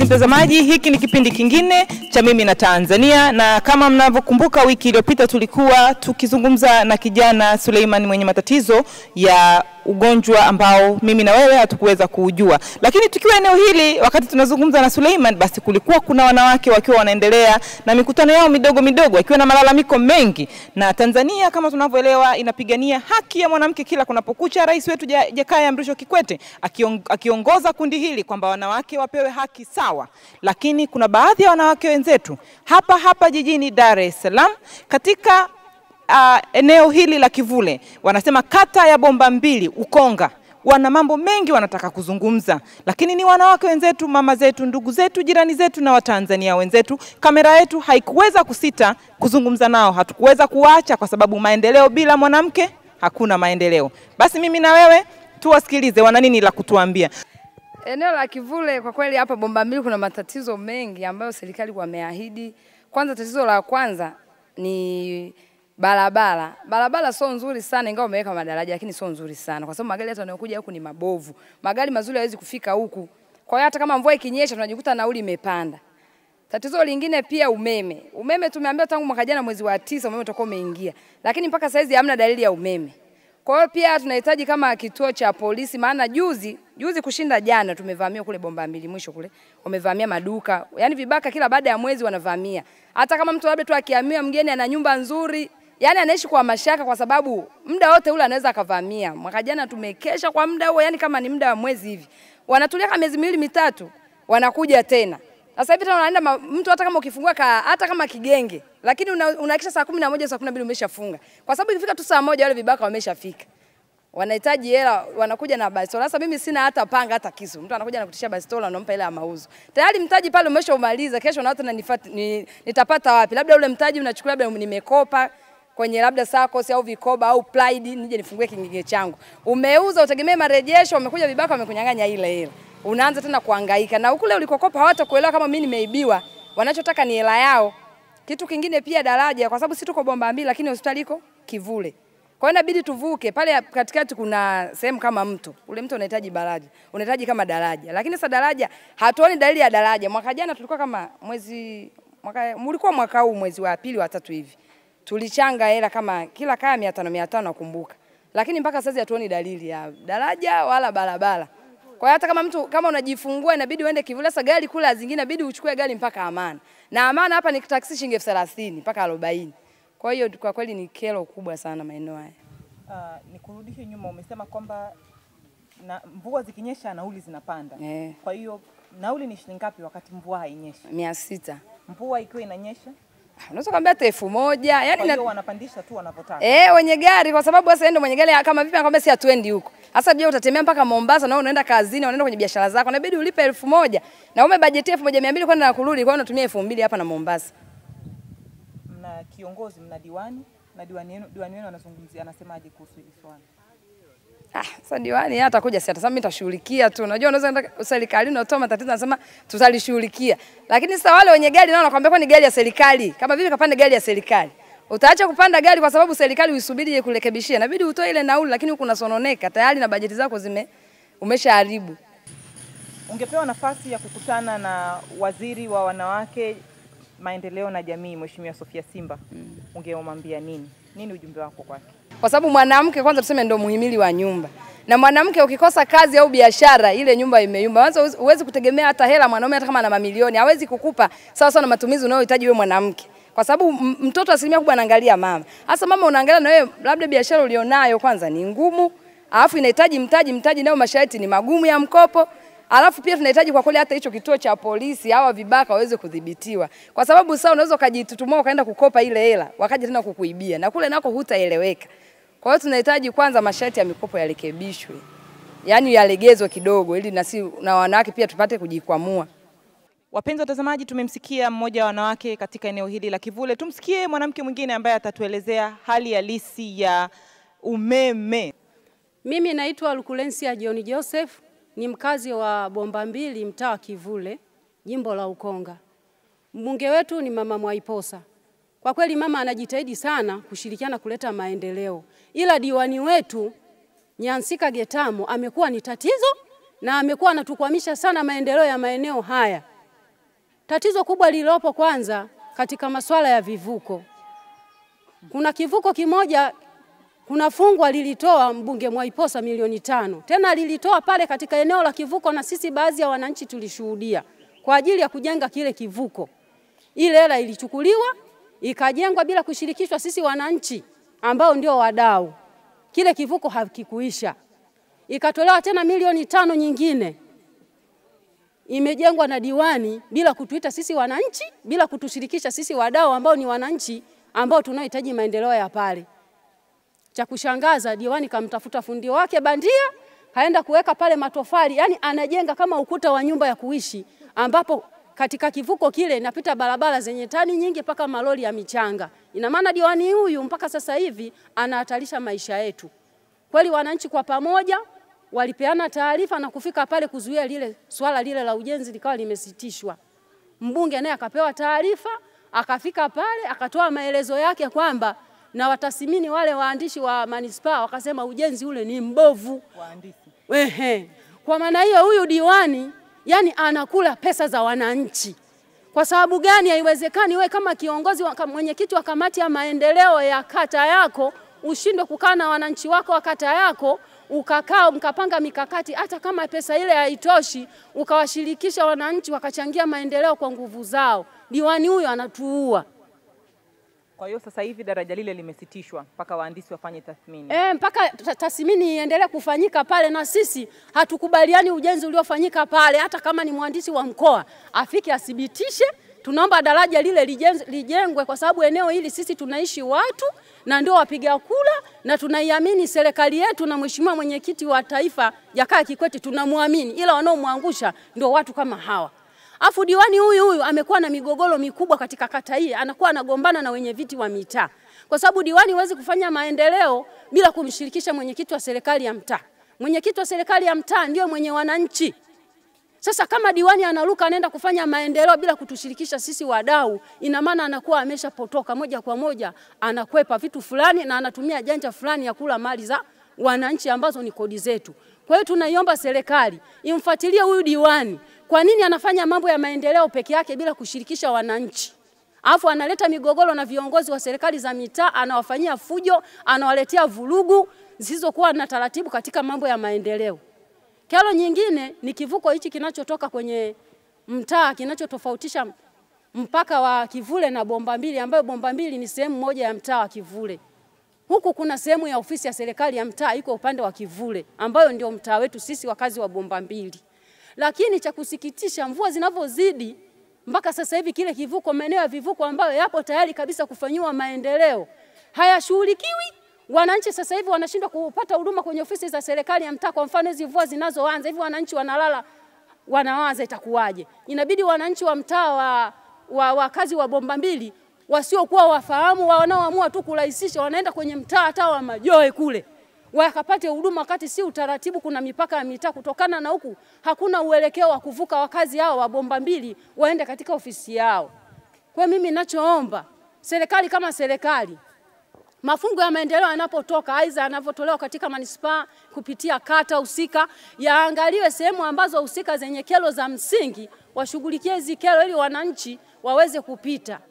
mtazamaji, hiki ni kipindi kingine cha Mimi na Tanzania, na kama mnavyokumbuka, wiki iliyopita tulikuwa tukizungumza na kijana Suleiman mwenye matatizo ya ugonjwa ambao mimi na wewe hatukuweza kuujua, lakini tukiwa eneo hili, wakati tunazungumza na Suleiman, basi kulikuwa kuna wanawake wakiwa wanaendelea na mikutano yao midogo midogo, wakiwa na malalamiko mengi. Na Tanzania kama tunavyoelewa, inapigania haki ya mwanamke kila kunapokucha. Rais wetu Ja- Jakaya Mrisho Kikwete akiong, akiongoza kundi hili kwamba wanawake wapewe haki sawa, lakini kuna baadhi ya wanawake wenzetu hapa hapa jijini Dar es Salaam katika uh, eneo hili la Kivule, wanasema kata ya Bomba Mbili Ukonga, wana mambo mengi wanataka kuzungumza, lakini ni wanawake wenzetu, mama zetu, ndugu zetu, jirani zetu na Watanzania wenzetu. Kamera yetu haikuweza kusita kuzungumza nao, hatukuweza kuwaacha kwa sababu maendeleo bila mwanamke hakuna maendeleo. Basi mimi na wewe tuwasikilize wana nini la kutuambia. Eneo la Kivule kwa kweli hapa Bomba Mbili kuna matatizo mengi ambayo serikali wameahidi. Kwanza, tatizo la kwanza ni barabara. Barabara sio nzuri sana, ingawa wameweka madaraja, lakini sio nzuri sana, kwa sababu magari hata yanayokuja huku ni mabovu. Magari mazuri hayawezi kufika huku, kwa hiyo hata kama mvua ikinyesha tunajikuta nauli imepanda. Tatizo lingine pia umeme. Umeme tumeambiwa tangu mwaka jana mwezi wa tisa umeme utakuwa umeingia, lakini mpaka saizi hamna dalili ya umeme. Kwa hiyo pia tunahitaji kama kituo cha polisi, maana juzi juzi kushinda jana tumevamia kule Bomba Mbili mwisho kule, wamevamia maduka, yaani vibaka kila baada ya mwezi wanavamia. Hata kama mtu labda tu akihamia mgeni ana nyumba nzuri, yaani anaishi kwa mashaka, kwa sababu muda wote ule anaweza akavamia. Mwaka jana tumekesha kwa muda huo, yaani kama ni muda wa mwezi hivi, wanatulia kama miezi miwili mitatu, wanakuja tena. Sasa hivi tena unaenda ma- mtu hata kama ukifungua ka, hata kama kigenge, lakini una- unahakisha saa kumi na moja saa kumi na mbili umeshafunga, kwa sababu ikifika tu saa moja wale vibaka wameshafika wanahitaji hela, wanakuja na bastola. Sasa mimi sina hata panga hata kisu, mtu anakuja nakutishia bastola, unampa hela ya mauzo, tayari mtaji pale umeshaumaliza. Kesho na watu nanifuata, ni, nitapata wapi? Labda ule mtaji unachukua, labda nimekopa kwenye labda SACCOS au vikoba au Pride, nije nifungue kingine changu. Umeuza, utegemee marejesho, wamekuja vibaka, wamekunyang'anya ile hela, unaanza tena kuhangaika na ukule ulikokopa hawatakuelewa kama mimi nimeibiwa, wanachotaka ni hela yao. Kitu kingine pia daraja, kwa sababu si tuko Bomba Mbili, lakini hospitali iko Kivule. Kwa hiyo inabidi tuvuke pale katikati, kuna sehemu kama mto. Ule mto unahitaji daraja, unahitaji kama daraja, lakini sasa daraja hatuoni dalili ya daraja. Mwaka jana tulikuwa kama mwezi mwaka, ulikuwa mwaka huu mwezi wa pili wa tatu hivi tulichanga hela kama kila kaya mia tano mia tano nakumbuka, lakini mpaka sasa hatuoni dalili ya daraja wala barabara. Kwa hiyo hata kama mtu kama unajifungua inabidi uende Kivule. Sasa gari kule zingine inabidi uchukue gari mpaka Amana, na Amana hapa ni taksi shilingi elfu thelathini mpaka arobaini. Kwa hiyo kwa kweli ni kero kubwa sana maeneo haya. Uh, nikurudishe nyuma, umesema kwamba na mvua zikinyesha nauli zinapanda. Eh. Kwa hiyo nauli ni shilingi ngapi wakati mvua hainyeshi? mia sita Mvua ikiwa inanyesha, unaweza kuambia hata elfu moja kwa yani hiyo na, wanapandisha tu wanavyotaka. eh, wenye gari kwa sababu sasa ndio mwenye gari kama vipi anakwambia si hatuendi huko. Sasa je, utatembea mpaka Mombasa na wewe unaenda kazini, unaenda kwenye biashara zako, inabidi ulipe elfu moja na umebajetia elfu moja mia mbili kwenda na kurudi, kwa hiyo unatumia elfu mbili hapa na Mombasa. Mna kiongozi, mna diwani na diwani wenu, diwani wenu anazungumzia anasemaje kuhusu hili swala? Ah, sasa diwani yeye atakuja si atasema mimi nitashughulikia tu. Unajua unaweza enda serikalini unatoa matatizo anasema tutalishughulikia. Lakini sasa wale wenye gari nao wanakuambia kwa ni gari ya serikali. Kama vile kapande gari ya serikali. Utaacha kupanda gari kwa sababu serikali uisubiri je kurekebishia. Inabidi utoe ile nauli lakini huku unasononeka tayari na bajeti zako zime umeshaharibu. Ungepewa nafasi ya kukutana na waziri wa wanawake, maendeleo na jamii, Mheshimiwa Sofia Simba, ungemwambia nini? Nini ujumbe wako kwake? Kwa sababu mwanamke kwanza tuseme ndio muhimili wa nyumba. Na mwanamke ukikosa kazi au biashara ile nyumba imeyumba. Kwanza huwezi- huwezi kutegemea hata hela mwanaume hata kama ana mamilioni hawezi kukupa sawa sawa na matumizi unayohitaji wewe mwanamke. Kwa sababu m- mtoto asilimia kubwa anaangalia mama. Hasa mama unaangalia na wewe labda biashara ulionayo kwanza ni ngumu, alafu inahitaji mtaji, mtaji nayo masharti ni magumu ya mkopo. Alafu pia tunahitaji kwa kweli hata hicho kituo cha polisi hawa vibaka waweze kudhibitiwa, kwa sababu sasa unaweza ukajitutumua ukaenda kukopa ile hela wakaja tena kukuibia, na kule nako hutaeleweka. Kwa hiyo tunahitaji kwanza masharti ya mikopo yarekebishwe, yaani yalegezwe kidogo, ili na si na wanawake pia tupate kujikwamua. Wapenzi watazamaji, tumemsikia mmoja wa wanawake katika eneo hili la Kivule. Tumsikie mwanamke mwingine ambaye atatuelezea hali halisi ya umeme. Mimi naitwa Lukulensia John Joseph, ni mkazi wa Bomba Mbili, mtaa wa Kivule, jimbo la Ukonga. Mbunge wetu ni mama Mwaiposa. Kwa kweli mama anajitahidi sana kushirikiana kuleta maendeleo, ila diwani wetu Nyansika Getamo amekuwa ni tatizo na amekuwa anatukwamisha sana maendeleo ya maeneo haya. Tatizo kubwa lililopo kwanza katika masuala ya vivuko, kuna kivuko kimoja kuna fungwa lilitoa mbunge Mwaiposa milioni tano, tena lilitoa pale katika eneo la kivuko, na sisi baadhi ya wananchi tulishuhudia kwa ajili ya kujenga kile kivuko. Ile hela ilichukuliwa ikajengwa bila kushirikishwa sisi wananchi ambao ndio wadau. Kile kivuko hakikuisha, ikatolewa tena milioni tano nyingine imejengwa na diwani bila kutuita sisi wananchi, bila kutushirikisha sisi wadau ambao ni wananchi ambao tunaohitaji maendeleo ya pale. Cha kushangaza, diwani kamtafuta fundi wake bandia, kaenda kuweka pale matofali, yani anajenga kama ukuta wa nyumba ya kuishi, ambapo katika kivuko kile inapita barabara zenye tani nyingi mpaka malori ya michanga. Ina maana diwani huyu mpaka sasa hivi anahatarisha maisha yetu. Kweli wananchi kwa pamoja walipeana taarifa na kufika pale kuzuia lile swala lile la ujenzi likawa limesitishwa. Mbunge naye akapewa taarifa, akafika pale akatoa maelezo yake kwamba na watathmini wale waandishi wa manispaa wakasema ujenzi ule ni mbovu. Wahandisi. Ehe. Kwa maana hiyo huyu diwani yani anakula pesa za wananchi. Kwa sababu gani? Haiwezekani wewe kama kiongozi wa, kama mwenyekiti wa kamati ya maendeleo ya kata yako ushindwe kukaa na wananchi wako wa kata yako ukakaa mkapanga mikakati, hata kama pesa ile haitoshi, ukawashirikisha wananchi wakachangia maendeleo kwa nguvu zao. Diwani huyo anatuua. Kwa hiyo sasa hivi daraja lile limesitishwa mpaka wahandisi wafanye tathmini. E, mpaka ta- tathmini iendelee kufanyika pale, na sisi hatukubaliani ujenzi uliofanyika pale. Hata kama ni mhandisi wa mkoa afike athibitishe, tunaomba daraja lile lijenz- lijengwe, kwa sababu eneo hili sisi tunaishi watu na ndio wapiga kura, na tunaiamini serikali yetu na mheshimiwa mwenyekiti wa taifa Jakaya Kikwete tunamwamini, ila wanaomwangusha ndio watu kama hawa. Afu diwani huyu huyu amekuwa na migogoro mikubwa katika kata hii, anakuwa anagombana na wenye viti wa mitaa, kwa sababu diwani huwezi kufanya maendeleo bila kumshirikisha mwenyekiti wa serikali ya mtaa. Mwenyekiti wa serikali ya mtaa ndio mwenye wananchi. Sasa kama diwani anaruka anaenda kufanya maendeleo bila kutushirikisha sisi wadau, ina maana anakuwa ameshapotoka moja kwa moja, anakwepa vitu fulani na anatumia janja fulani ya kula mali za wananchi ambazo ni kodi zetu. Kwa hiyo tunaiomba serikali imfuatilie huyu diwani, kwa nini anafanya mambo ya maendeleo peke yake bila kushirikisha wananchi? Alafu analeta migogoro na viongozi wa serikali za mitaa, anawafanyia fujo, anawaletea vurugu zisizokuwa na taratibu katika mambo ya maendeleo. Kero nyingine ni kivuko hichi kinachotoka kwenye mtaa kinachotofautisha mpaka wa Kivule na Bomba Mbili, ambayo Bomba Mbili ni sehemu moja ya mtaa wa Kivule. Huku kuna sehemu ya ofisi ya serikali ya mtaa iko upande wa Kivule, ambayo ndio mtaa wetu sisi wakazi wa Bomba Mbili. Lakini cha kusikitisha, mvua zinavyozidi mpaka sasa hivi kile kivuko, maeneo ya vivuko ambayo yapo tayari kabisa kufanyiwa maendeleo hayashughulikiwi. Wananchi sasa hivi wanashindwa kupata huduma kwenye ofisi za serikali ya mtaa. Kwa mfano hizi mvua zinazoanza hivi, wananchi wanalala, wanawaza itakuwaje. Inabidi wananchi wa mtaa wa, wa wakazi wa Bomba Mbili wasiokuwa wafahamu wanaoamua tu kurahisisha, wanaenda kwenye mtaa hata wa Majoe kule wakapate huduma, wakati si utaratibu. Kuna mipaka ya mitaa, kutokana na huku hakuna uelekeo wa kuvuka wakazi hao wa Bomba Mbili waende katika ofisi yao. Kwa hiyo mimi ninachoomba serikali kama serikali mafungo ya maendeleo yanapotoka, aidha yanavyotolewa katika manispaa kupitia kata husika, yaangaliwe sehemu ambazo husika zenye kero za msingi, washughulikie hizi kero ili wananchi waweze kupita.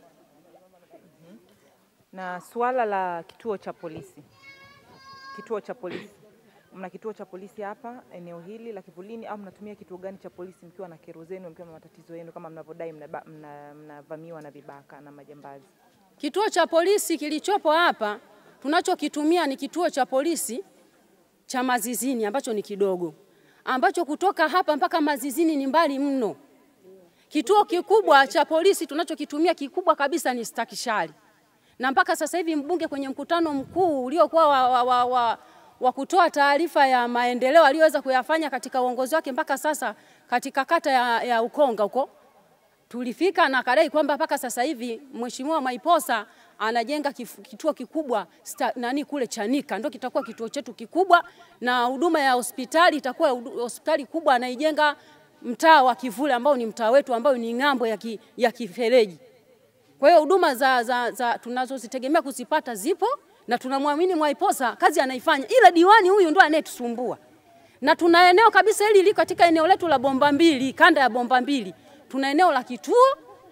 Na suala la kituo cha polisi, kituo cha polisi, mna kituo cha polisi hapa eneo hili la Kivulini au mnatumia kituo gani cha polisi mkiwa na kero zenu, mkiwa na matatizo yenu, kama mnavyodai mnaba- mna- mnavamiwa na vibaka na majambazi? Kituo cha polisi kilichopo hapa tunachokitumia ni kituo cha polisi cha Mazizini ambacho ni kidogo, ambacho kutoka hapa mpaka Mazizini ni mbali mno. Kituo kikubwa cha polisi tunachokitumia kikubwa kabisa ni Stakishari, na mpaka sasa hivi mbunge kwenye mkutano mkuu uliokuwa wa, wa, wa, wa, wa kutoa taarifa ya maendeleo aliyoweza kuyafanya katika uongozi wake mpaka sasa katika kata ya, ya Ukonga huko tulifika na kadai kwamba mpaka sasa hivi Mheshimiwa Maiposa anajenga kif- kituo kikubwa sta, nani kule Chanika ndio kitakuwa kituo chetu kikubwa, na huduma ya hospitali itakuwa hudu- hospitali kubwa anaijenga mtaa wa Kivule ambao ni mtaa wetu ambao ni ng'ambo ya, ki, ya kifereji. Kwa hiyo huduma za, za, za tunazozitegemea kuzipata zipo na tunamwamini Mwaiposa kazi anaifanya, ila diwani huyu ndo anayetusumbua na tuna eneo kabisa hili liko katika eneo letu la Bomba Mbili, kanda ya Bomba Mbili, tuna eneo la kituo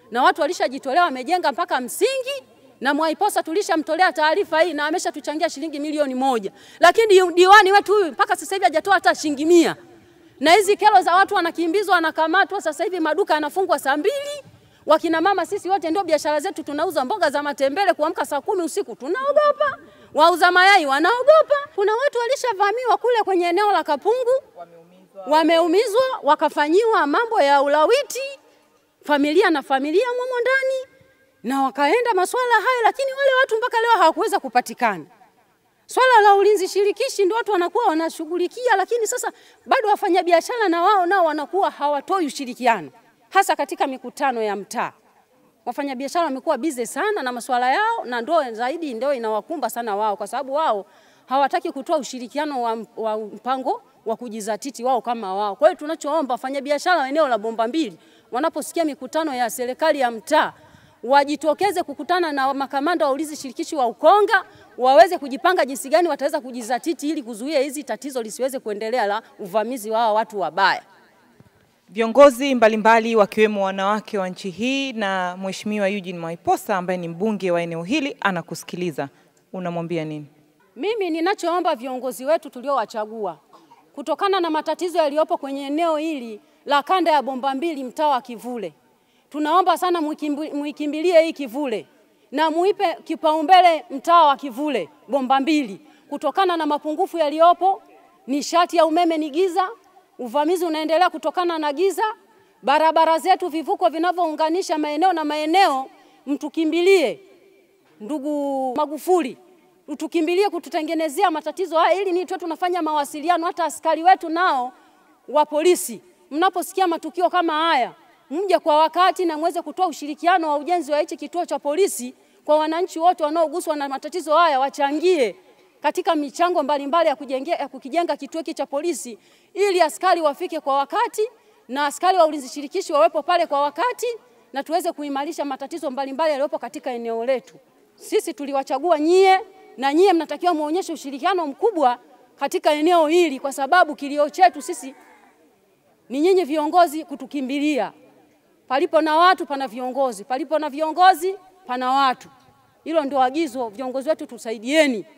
na watu walishajitolea wamejenga mpaka msingi na Mwaiposa tulishamtolea taarifa hii na ameshatuchangia shilingi milioni moja, lakini diwani wetu huyu mpaka sasa hivi hajatoa hata shilingi mia. Na hizi kero za watu wanakimbizwa, wanakamatwa, sasa hivi maduka yanafungwa saa mbili. Wakina mama sisi wote ndio biashara zetu, tunauza mboga za matembele, kuamka saa kumi usiku tunaogopa, wauza mayai wanaogopa. Kuna watu walishavamiwa kule kwenye eneo la Kapungu, wameumizwa, wakafanyiwa mambo ya ulawiti, familia na familia momo ndani na wakaenda masuala haya, lakini wale watu mpaka leo hawakuweza kupatikana. Swala la ulinzi shirikishi ndio watu wanakuwa wanashughulikia, lakini sasa bado wafanyabiashara na wao nao wanakuwa hawatoi ushirikiano, hasa katika mikutano ya mtaa. Wafanyabiashara wamekuwa bize sana na masuala yao, na ndio zaidi ndio inawakumba sana wao, kwa sababu wao hawataki kutoa ushirikiano wa, wa mpango wa kujizatiti wao kama wao. Kwa hiyo tunachoomba wafanyabiashara wa eneo la Bomba Mbili wanaposikia mikutano ya serikali ya mtaa wajitokeze kukutana na makamanda wa ulinzi shirikishi wa Ukonga waweze kujipanga jinsi gani wataweza kujizatiti ili kuzuia hizi tatizo lisiweze kuendelea la uvamizi wa watu wabaya. Viongozi mbalimbali wakiwemo wanawake wa nchi hii na Mheshimiwa Eugene Mwaiposa ambaye ni mbunge wa eneo hili anakusikiliza, unamwambia nini? Mimi ninachoomba viongozi wetu tuliowachagua, kutokana na matatizo yaliyopo kwenye eneo hili la kanda ya Bomba Mbili, mtaa wa Kivule, tunaomba sana muikimbilie hii Kivule na muipe kipaumbele mtaa wa Kivule Bomba Mbili, kutokana na mapungufu yaliyopo. Nishati ya umeme ni giza, uvamizi unaendelea kutokana na giza, barabara zetu, vivuko vinavyounganisha maeneo na maeneo, mtukimbilie ndugu Magufuli, utukimbilie kututengenezea matatizo haya, ili ni tuwe tunafanya mawasiliano. Hata askari wetu nao wa polisi, mnaposikia matukio kama haya mje kwa wakati na muweze kutoa ushirikiano wa ujenzi wa hichi kituo cha polisi kwa wananchi wote wanaoguswa na matatizo haya, wachangie katika michango mbalimbali ya, kujengea, ya kukijenga kituo hiki cha polisi ili askari wafike kwa wakati na askari wa ulinzi shirikishi wawepo pale kwa wakati na tuweze kuimarisha matatizo mbalimbali yaliyopo katika eneo letu. Sisi tuliwachagua nyie na nyie mnatakiwa muonyeshe ushirikiano mkubwa katika eneo hili, kwa sababu kilio chetu sisi ni nyinyi viongozi kutukimbilia. Palipo na watu pana viongozi, palipo na viongozi pana watu. Hilo ndio agizo, viongozi wetu tusaidieni.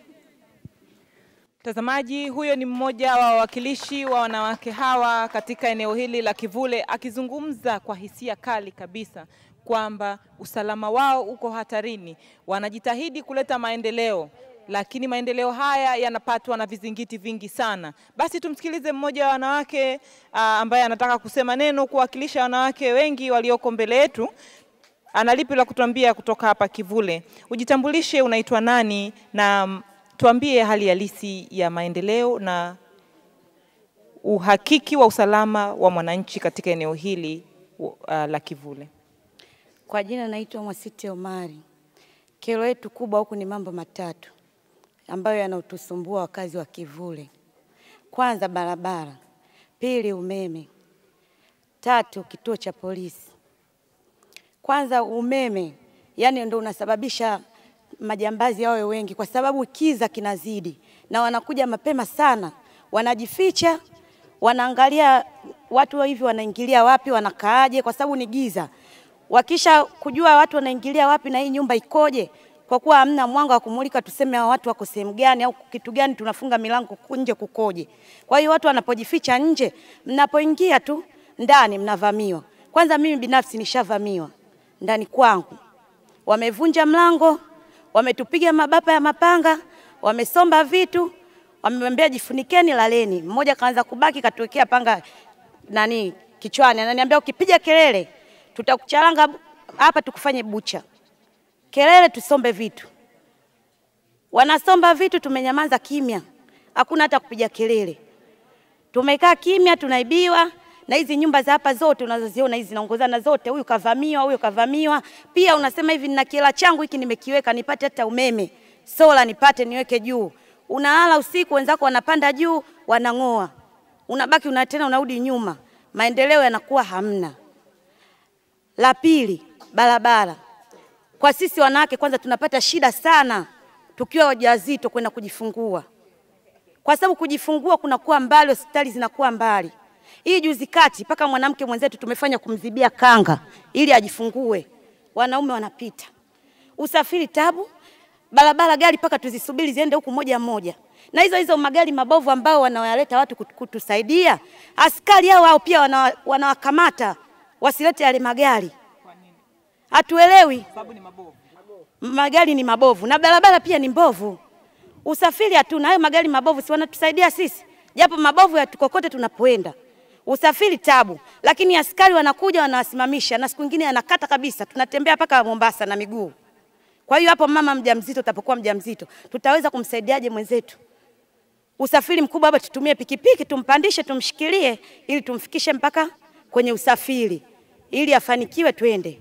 Mtazamaji, huyo ni mmoja wa wawakilishi wa wanawake hawa katika eneo hili la Kivule akizungumza kwa hisia kali kabisa kwamba usalama wao uko hatarini. Wanajitahidi kuleta maendeleo, lakini maendeleo haya yanapatwa na vizingiti vingi sana. Basi tumsikilize mmoja wa wanawake aa, ambaye anataka kusema neno kuwakilisha wanawake wengi walioko mbele yetu. Ana lipi la kutuambia kutoka hapa Kivule? Ujitambulishe, unaitwa nani na tuambie hali halisi ya maendeleo na uhakiki wa usalama wa mwananchi katika eneo hili uh, la Kivule. Kwa jina naitwa Mwasiti Omari. Kero yetu kubwa huku ni mambo matatu ambayo yanatusumbua wakazi wa Kivule. Kwanza barabara, pili umeme, tatu kituo cha polisi. Kwanza umeme, yani ndio unasababisha majambazi wawe wengi, kwa sababu kiza kinazidi na wanakuja mapema sana, wanajificha, wanaangalia watu hivi wanaingilia wapi, wanakaaje, kwa sababu ni giza. Wakisha kujua watu wanaingilia wapi na hii nyumba ikoje, kwa kuwa hamna mwanga wa kumulika tuseme hao watu wako sehemu gani au kitu gani, tunafunga milango nje kukoje. Kwa hiyo watu wanapojificha nje, mnapoingia tu ndani mnavamiwa. Kwanza mimi binafsi nishavamiwa ndani kwangu, wamevunja mlango, wametupiga mabapa ya mapanga, wamesomba vitu, wamemwambia jifunikeni, laleni. Mmoja kaanza kubaki, katuwekea panga nani kichwani, ananiambia ukipiga kelele tutakucharanga hapa tukufanye bucha. Kelele tusombe vitu, wanasomba vitu, tumenyamaza kimya, hakuna hata kupiga kelele. Tumekaa kimya, tunaibiwa na hizi nyumba za hapa zote unazoziona hizi zinaongozana zote, huyu kavamiwa, huyu kavamiwa. Pia unasema hivi, nina kiela changu hiki nimekiweka, nipate hata umeme sola nipate niweke juu. Unalala usiku, wenzako wanapanda juu, wanang'oa, unabaki una tena unarudi nyuma, maendeleo yanakuwa hamna. La pili, barabara. Kwa sisi wanawake, kwanza tunapata shida sana tukiwa wajawazito kwenda kujifungua, kwa sababu kujifungua kunakuwa mbali, hospitali zinakuwa mbali. Hii juzi kati mpaka mwanamke mwenzetu tumefanya kumzibia kanga ili ajifungue, wanaume wanapita. Usafiri tabu, barabara gari mpaka tuzisubiri ziende huku moja moja, na hizo hizo magari mabovu ambao wanawaleta watu kut- kutusaidia, askari hao hao pia wana- wanawakamata wasilete yale magari. Hatuelewi, magari ni mabovu na barabara pia ni mbovu, usafiri hatuna. Hayo magari mabovu si wanatusaidia sisi, japo mabovu yatukokote tunapoenda usafiri tabu, lakini askari wanakuja wanawasimamisha, na siku nyingine anakata kabisa, tunatembea mpaka Mombasa na miguu. Kwa hiyo hapo mama mjamzito, utapokuwa mjamzito, tutaweza kumsaidiaje mwenzetu? Usafiri mkubwa hapa, tutumie pikipiki, tumpandishe, tumshikilie, ili tumfikishe mpaka kwenye usafiri, ili afanikiwe, twende.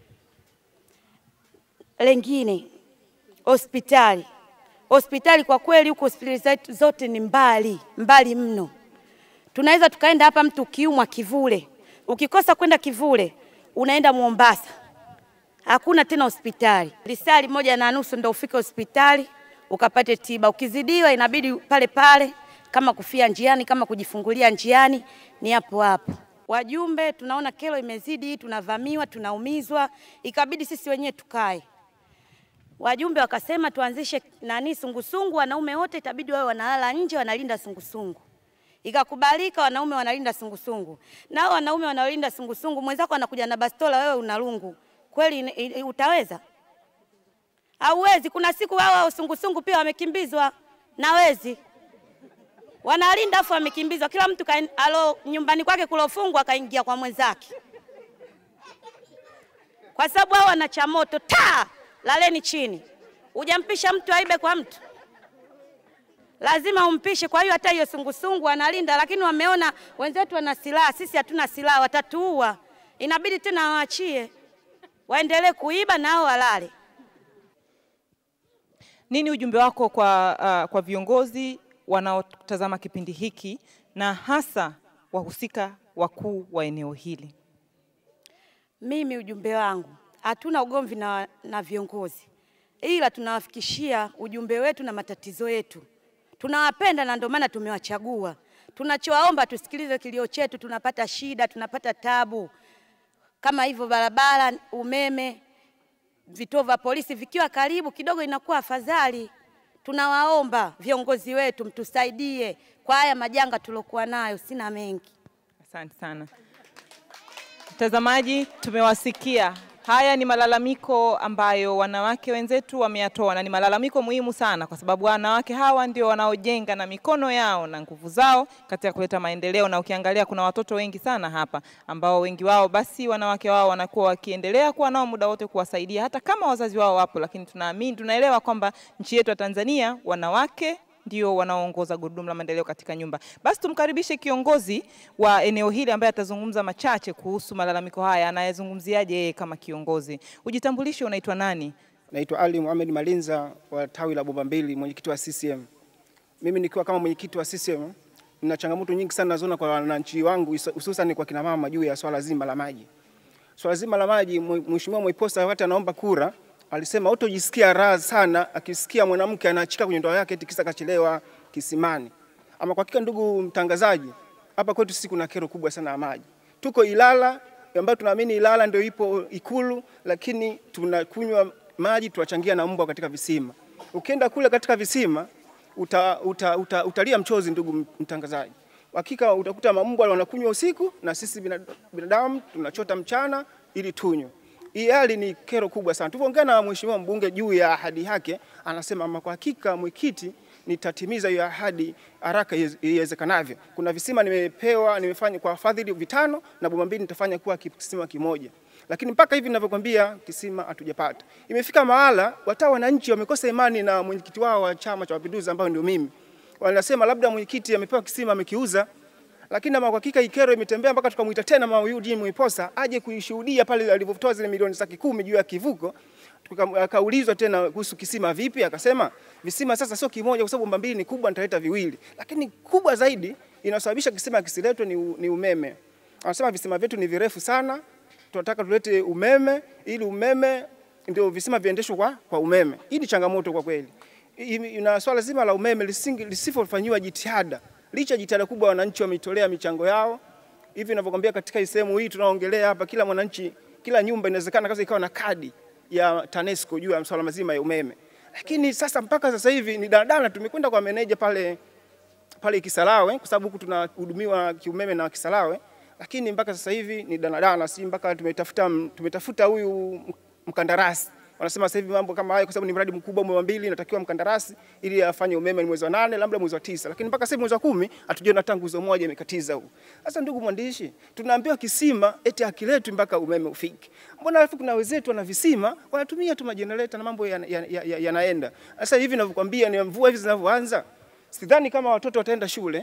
Lengine, hospitali. Hospitali kwa kweli, huko hospitali zetu zote ni mbali mbali mno tunaweza tukaenda hapa, mtu ukiumwa Kivule, ukikosa kwenda Kivule unaenda Mombasa, hakuna tena hospitali. Lisali moja na nusu ndo ufike hospitali ukapate tiba. Ukizidiwa inabidi pale pale, kama kufia njiani, kama kujifungulia njiani, ni hapo hapo. Wajumbe tunaona kero imezidi, tunavamiwa, tunaumizwa, ikabidi sisi wenyewe tukae wajumbe wakasema tuanzishe nani sungusungu, wanaume wote itabidi wawe wanalala nje, wanalinda sungusungu. Ikakubalika, wanaume wanalinda sungusungu, nao wanaume wanaolinda sungusungu, mwenzako anakuja na bastola, wewe una lungu, kweli ine- i- utaweza? Hauwezi. Kuna siku wao hao sungusungu pia wamekimbizwa na wezi, wanalinda afu wamekimbizwa, kila mtu kain, alo nyumbani kwake kulofungwa akaingia kwa mwenzake, kwa sababu hao wana cha moto ta laleni chini. Hujampisha mtu aibe kwa mtu, lazima umpishe. Kwa hiyo hata hiyo sungusungu wanalinda, lakini wameona wenzetu wana silaha, sisi hatuna silaha, watatuua. Inabidi tena waachie waendelee kuiba nao walale. Nini ujumbe wako kwa, uh, kwa viongozi wanaotazama kipindi hiki na hasa wahusika wakuu wa eneo hili? Mimi ujumbe wangu, hatuna ugomvi na, na viongozi, ila tunawafikishia ujumbe wetu na matatizo yetu. Tunawapenda na ndio maana tumewachagua. Tunachowaomba tusikilize kilio chetu, tunapata shida, tunapata tabu kama hivyo, barabara, umeme, vituo vya polisi vikiwa karibu kidogo inakuwa afadhali. Tunawaomba viongozi wetu mtusaidie kwa haya majanga tuliokuwa nayo, sina mengi. Asante sana mtazamaji, tumewasikia. Haya ni malalamiko ambayo wanawake wenzetu wameyatoa na ni malalamiko muhimu sana, kwa sababu wanawake hawa ndio wanaojenga na mikono yao na nguvu zao katika kuleta maendeleo. Na ukiangalia kuna watoto wengi sana hapa ambao wengi wao basi wanawake wao wanakuwa wakiendelea kuwa nao muda wote kuwasaidia, hata kama wazazi wao wapo, lakini tunaamini, tunaelewa kwamba nchi yetu ya Tanzania wanawake ndio wanaoongoza gurudumu la maendeleo katika nyumba. Basi tumkaribishe kiongozi wa eneo hili ambaye atazungumza machache kuhusu malalamiko haya. Anayezungumziaje yeye kama kiongozi? Ujitambulishe, unaitwa nani? Naitwa Ali Mohamed Malinza wa tawi la Bomba Mbili, mwenyekiti wa CCM. Mimi nikiwa kama mwenyekiti wa CCM, nina changamoto nyingi sana nazoona kwa wananchi wangu, hususan kwa kina mama juu ya swala zima la maji. Swala zima la maji, Mheshimiwa Mwaiposa wakati anaomba kura alisema utojisikia raha sana akisikia mwanamke anaachika kwenye ndoa yake eti kisa kachelewa kisimani. Ama kwa hakika, ndugu mtangazaji, hapa kwetu sisi kuna kero kubwa sana ya maji. Tuko Ilala ambayo tunaamini Ilala ndio ipo Ikulu, lakini tunakunywa maji tuwachangia na mbwa katika visima. Ukienda kule katika visima uta, uta, uta, utalia mchozi, ndugu mtangazaji. Hakika utakuta mambwa wanakunywa usiku na sisi binadamu tunachota mchana ili tunywe. Hii hali ni kero kubwa sana. Tulipoongea na mheshimiwa mbunge juu ya ahadi yake, anasema ama kwa hakika mwenyekiti, nitatimiza hiyo ahadi haraka iwezekanavyo. Kuna visima nimepewa, nimefanya kwa fadhili vitano na bomba mbili nitafanya kuwa kisima kimoja, lakini mpaka hivi ninavyokuambia kisima hatujapata. Imefika mahala wata wananchi wamekosa imani na mwenyekiti wao wa Chama cha Mapinduzi ambao ndio mimi, wanasema labda mwenyekiti amepewa kisima amekiuza lakini ama kwa hakika ikero imetembea mpaka tukamwita tena mama Eugene Mwiposa aje kuishuhudia pale alivyotoa zile milioni zake kumi juu ya kivuko. Akaulizwa tena kuhusu kisima vipi, akasema visima sasa sio kimoja, kwa sababu bomba mbili ni kubwa, nitaleta viwili, lakini kubwa zaidi inasababisha kisima kisiletwe ni, ni umeme. Anasema visima vyetu ni virefu sana, tunataka tulete umeme ili umeme ndio visima viendeshwe kwa, kwa umeme. Hii ni changamoto kwa kweli, na swala zima la umeme lisipofanyiwa jitihada licha jitihada kubwa wananchi wameitolea michango yao. Hivi ninavyokuambia, katika sehemu hii tunaongelea hapa, kila mwananchi kila nyumba inawezekana kabisa ikawa na kadi ya TANESCO juu ya masuala mazima ya umeme. Lakini sasa mpaka sasa hivi ni daladala, tumekwenda kwa meneja pale pale Kisarawe kwa sababu huku tunahudumiwa kiumeme na Kisarawe, lakini mpaka sasa hivi ni daladala, si mpaka tumetafuta tumetafuta huyu mkandarasi wanasema sasa hivi mambo kama hayo, kwa sababu ni mradi mkubwa, mwezi wa mbili inatakiwa mkandarasi ili afanye umeme ni mwezi wa nane, labda mwezi wa tisa, lakini mpaka sasa hivi mwezi wa kumi hatujaona hata nguzo moja imekatiza huu. Sasa ndugu mwandishi, tunaambiwa kisima eti hakiletwi mpaka umeme ufike. Mbona alafu kuna wenzetu wana visima wanatumia tu majenereta na mambo yanaenda ya, ya, ya, ya sasa hivi ninavyokuambia, ni mvua hivi zinavyoanza, sidhani kama watoto wataenda shule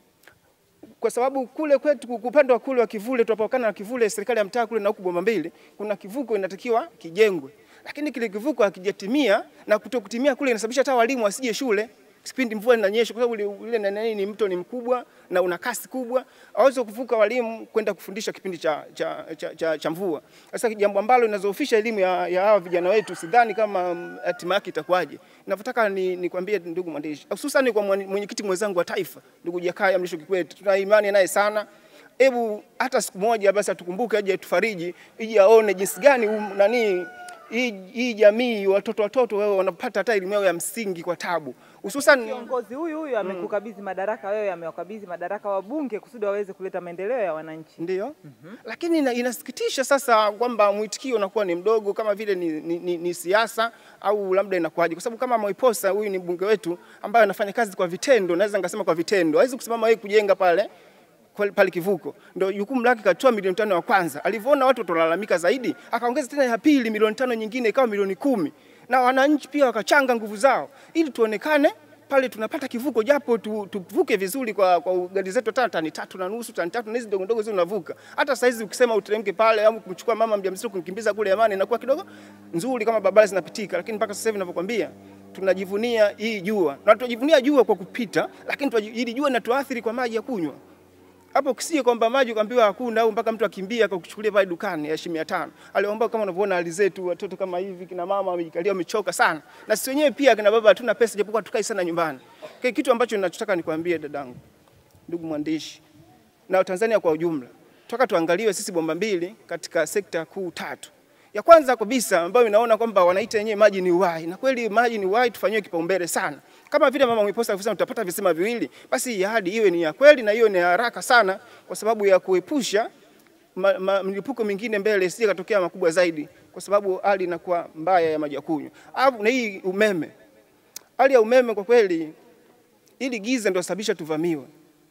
kwa sababu kule kwetu upande wa kule wa Kivule tunapokana na Kivule, serikali ya mtaa kule na huku Bomba Mbili, kuna kivuko inatakiwa kijengwe lakini kile kivuko hakijatimia na kutokutimia kule inasababisha hata walimu wasije shule kipindi mvua inanyesha, kwa sababu ile nani ni mto ni mkubwa na una kasi kubwa, hawezi kuvuka walimu kwenda kufundisha kipindi cha, cha, cha, cha, cha mvua. Sasa jambo ambalo linazofisha elimu ya, ya hawa vijana wetu, sidhani kama hatima yake itakuwaje. Ninavyotaka ni nikwambie ndugu mwandishi, hususan kwa mwenyekiti mwenzangu wa taifa ndugu Jakaya Mrisho Kikwete, tuna imani naye sana hebu hata siku moja basi atukumbuke, aje tufariji, ije aone jinsi gani um, nani hii, hii jamii watoto watoto wao wanapata hata elimu yao ya msingi kwa tabu hususan Kiongozi huyu huyu amekukabidhi madaraka, wewe amewakabidhi madaraka wabunge kusudi waweze kuleta maendeleo ya wananchi. ndio lakini ina, inasikitisha sasa kwamba mwitikio unakuwa ni mdogo kama vile ni, ni, ni, ni siasa au labda inakuwaje, kwa sababu kama Mwaiposa huyu ni mbunge wetu ambaye anafanya kazi kwa vitendo, naweza nikasema kwa vitendo, hawezi kusimama yeye kujenga pale pale- pale kivuko, ndio jukumu lake. Katoa milioni tano ya kwanza, alivyoona watu watalalamika zaidi, akaongeza tena ya pili milioni tano nyingine, ikawa milioni kumi, na wananchi pia wakachanga nguvu zao ili tuonekane pale tunapata kivuko japo tu, tuvuke vizuri kwa, kwa gari zetu hata tani tatu na nusu tani tatu na hizi ndogo ndogo zile unavuka. Hata saizi ukisema uteremke pale au kumchukua mama mjamzito kumkimbiza kule Amani inakuwa kidogo nzuri kama barabara zinapitika, lakini mpaka sasa hivi ninavyokuambia tunajivunia hii jua na tunajivunia jua kwa kupita, lakini tunaji- hili jua linatuathiri kwa maji ya kunywa hapo kisie kwamba maji ukaambiwa hakuna au mpaka mtu akimbia akakuchukulia pale dukani ya shilingi 500. Aliomba kama unavyoona hali zetu watoto kama hivi kina mama wamejikalia wamechoka sana. Na sisi wenyewe pia kina baba hatuna pesa japokuwa tukai sana nyumbani. Kwa kitu ambacho ninachotaka nikwambie dadangu, ndugu mwandishi na Tanzania kwa ujumla. Toka tuangaliwe sisi bomba mbili katika sekta kuu tatu. Ya kwanza kabisa ambayo inaona kwamba wanaita yenyewe maji ni uhai, na kweli maji ni uhai, tufanyiwe kipaumbele sana. Kama vile mama Mwiposa alivyosema tutapata visima viwili, basi hii ahadi iwe ni ya kweli na hiyo ni ya haraka sana, kwa sababu ya kuepusha ma, ma, milipuko mingine mbele isije katokea makubwa zaidi, kwa sababu hali inakuwa mbaya ya maji ya kunywa. Alafu na hii umeme, hali ya umeme kwa kweli, ili giza ndio sababisha tuvamiwe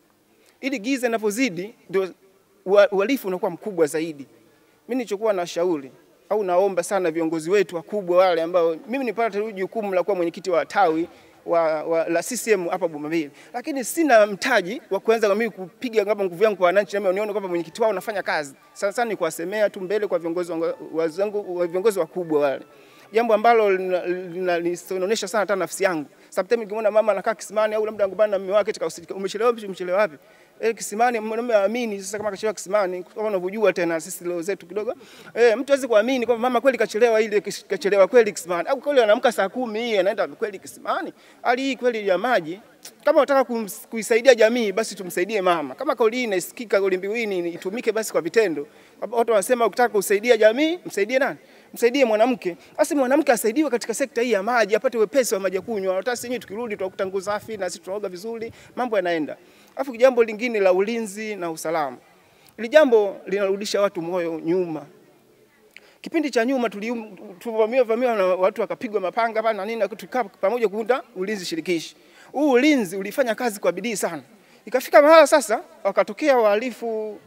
ili giza linapozidi ndio ua- uhalifu unakuwa mkubwa zaidi. Mimi nilichokuwa na shauri au naomba sana viongozi wetu wakubwa wale ambao mimi nipata tu jukumu la kuwa mwenyekiti wa tawi wa, wa, la CCM hapa Bomambili, lakini sina mtaji wa kuanza mimi kupiga ngapa nguvu yangu kwa wananchi, nami nione kwamba mwenyekiti wao unafanya kazi. Sana sana ni kuwasemea tu mbele kwa viongozi wangu- wazangu, wa viongozi wakubwa wale jambo ambalo linaonyesha sana hata nafsi yangu. Sometimes nikimwona mama anakaa kisimani au labda ngombana na mume wake tika usiku, umechelewa wapi? Umechelewa wapi? Eh, kisimani mwanamume aamini sasa kama kachelewa kisimani kama unavyojua tena sisi leo zetu kidogo. Eh, mtu hawezi kuamini kwamba mama kweli kachelewa ile kachelewa kweli kisimani. Au kweli anaamka saa kumi hii anaenda kweli kisimani. Hali hii kweli ya maji kama unataka kums- kuisaidia jamii basi tumsaidie mama. Kama kauli hii inasikika, kauli mbiu hii ni- itumike basi kwa vitendo. Watu wanasema ukitaka kusaidia jamii, msaidie nani? Msaidie mwanamke. Basi mwanamke asaidiwe katika sekta hii ya maji, apate wepesi wa maji ya kunywa. Hata sisi wenyewe tukirudi tutakuta nguo safi na sisi tunaoga vizuri, mambo yanaenda. Alafu jambo lingine la ulinzi na usalama. Ili jambo linarudisha watu moyo nyuma. Kipindi cha nyuma tulium- tulivamiwa vamiwa na watu wakapigwa mapanga pale na nini, na tukaa pamoja kuunda ulinzi shirikishi. Huu ulinzi ulifanya kazi kwa bidii sana, ikafika mahala sasa wakatokea wahalifu,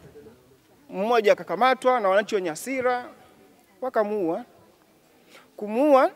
mmoja akakamatwa na wananchi wenye hasira wakamuua. Kumuua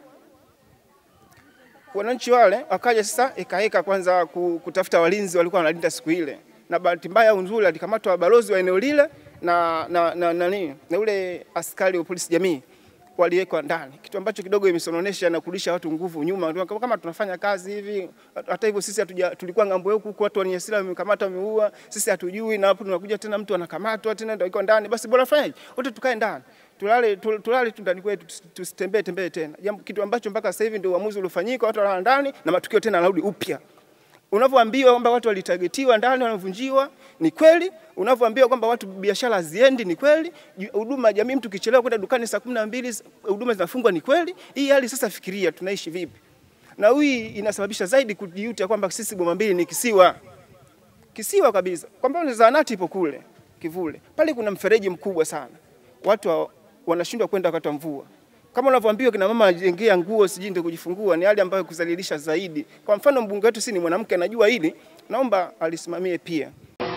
wananchi wale, wakaja sasa ikaeka kwanza ku- kutafuta walinzi walikuwa wanalinda siku ile, na bahati mbaya au nzuri alikamatwa balozi wa eneo lile na na na, na, nini, na ule askari wa polisi jamii waliwekwa ndani, kitu ambacho kidogo imesononesha na kurudisha watu nguvu nyuma. Ndio Kama kama tunafanya kazi hivi, hata hivyo sisi hatuja, tulikuwa ngambo huku huku, watu wenye hasira wamekamata, wameua, sisi hatujui, na hapo tunakuja tena mtu anakamatwa tena ndio iko ndani, basi bora fanyaje, wote tukae ndani tulale tul- tulale tu ndani kwetu, tusi- tusitembee tembee tena, jambo kitu ambacho mpaka sasa hivi ndio uamuzi uliofanyika, watu walala ndani na matukio tena yanarudi upya unavyoambiwa kwamba watu walitagetiwa ndani wanavunjiwa, ni kweli. Unavyoambiwa kwamba watu biashara haziendi, ni kweli. Ju- Huduma ya jamii, mtu kichelewa kwenda dukani saa kumi na mbili huduma zinafungwa, ni kweli. Hii hali sasa, fikiria tunaishi vipi? Na hii inasababisha zaidi kujiuta kwamba sisi Bomambili ni kisiwa kisiwa kabisa, kwamba zahanati ipo kule Kivule, pale kuna mfereji mkubwa sana, watu wa- wanashindwa kwenda wakati wa mvua. Kama unavyoambiwa kina mama ajengea nguo sijui ndio kujifungua, ni hali ambayo kuzalilisha zaidi. Kwa mfano mbunge wetu si ni mwanamke, anajua hili, naomba alisimamie pia.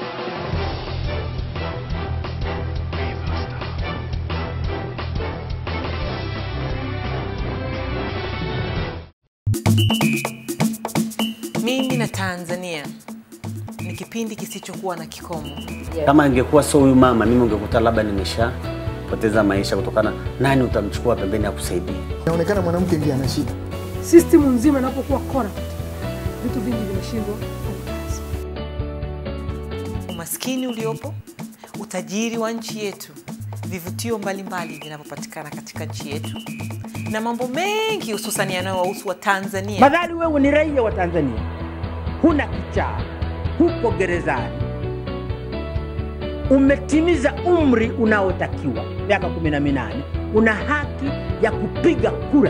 Mimi na Tanzania ni kipindi kisichokuwa na kikomo. Kama ingekuwa sio huyu mama, mimi ungekuta labda nimeshapoteza maisha kutokana, nani utamchukua pembeni ya kusaidia? Inaonekana mwanamke ndiye ana shida. system nzima inapokuwa corrupt, vitu vingi vinashindwa kufanya kazi. Umaskini uliopo, utajiri wa nchi yetu, vivutio mbalimbali vinavyopatikana katika nchi yetu na mambo mengi hususan yanayowahusu wa Tanzania. Madhali wewe ni raia wa Tanzania, huna kichaa, huko gerezani, umetimiza umri unaotakiwa miaka kumi na minane, una haki ya kupiga kura.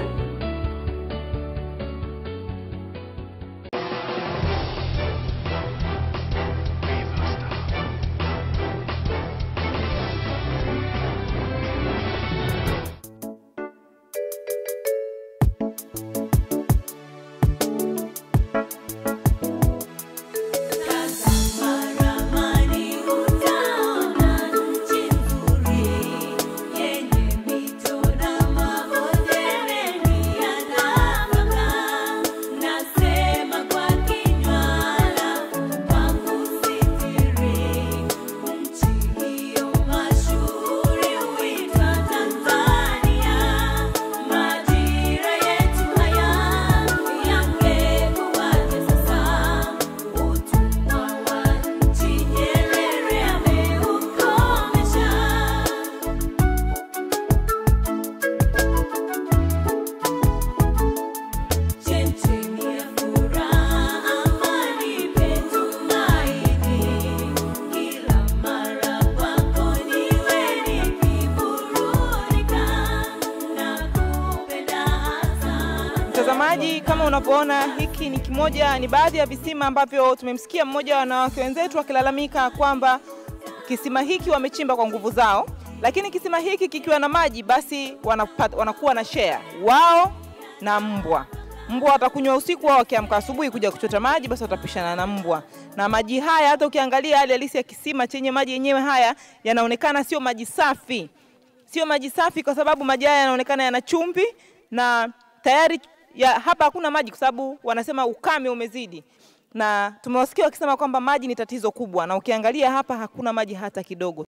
Mtazamaji, kama unavyoona, hiki ni kimoja, ni baadhi ya visima ambavyo tumemsikia mmoja wa wanawake wenzetu akilalamika kwamba kisima hiki wamechimba kwa nguvu zao, lakini kisima hiki kikiwa na maji, basi wanapata, wanakuwa na share wao na mbwa. Mbwa watakunywa usiku, wao wakiamka asubuhi kuja kuchota maji, basi watapishana na mbwa. Na maji haya, hata ukiangalia hali halisi ya kisima chenye maji yenyewe haya yanaonekana sio maji safi, sio maji safi, kwa sababu maji haya yanaonekana yana chumvi na tayari ya, hapa hakuna maji kwa sababu wanasema ukame umezidi, na tumewasikia wakisema kwamba maji ni tatizo kubwa, na ukiangalia hapa hakuna maji hata kidogo.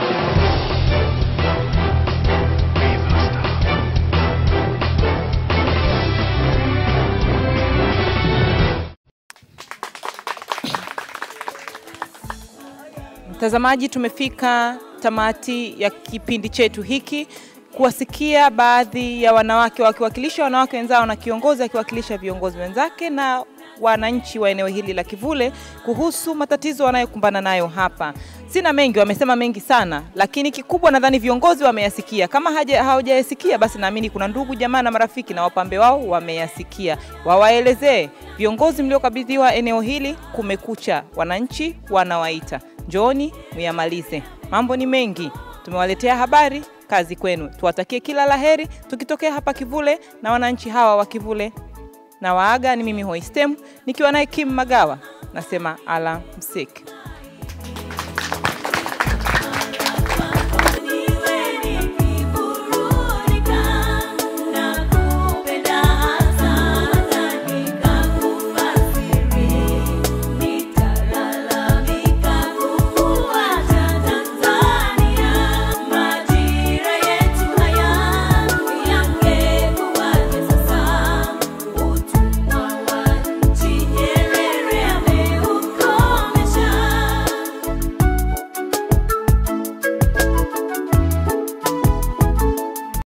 Mtazamaji, tumefika tamati ya kipindi chetu hiki kuwasikia baadhi ya wanawake wakiwakilisha wanawake wenzao na kiongozi akiwakilisha viongozi wenzake na wananchi wa eneo hili la Kivule kuhusu matatizo wanayokumbana nayo hapa. Sina mengi, wamesema mengi sana, lakini kikubwa nadhani viongozi wameyasikia. Kama haja- hawajayasikia, basi naamini kuna ndugu jamaa na marafiki na wapambe wao wameyasikia. Wawaelezee viongozi mliokabidhiwa eneo hili, kumekucha, wananchi wanawaita, njooni muyamalize. Mambo ni mengi, tumewaletea habari kazi kwenu. Tuwatakie kila laheri tukitokea hapa Kivule na wananchi hawa wa Kivule. Na waaga ni mimi Hoistem nikiwa naye Kim Magawa, nasema ala msiki.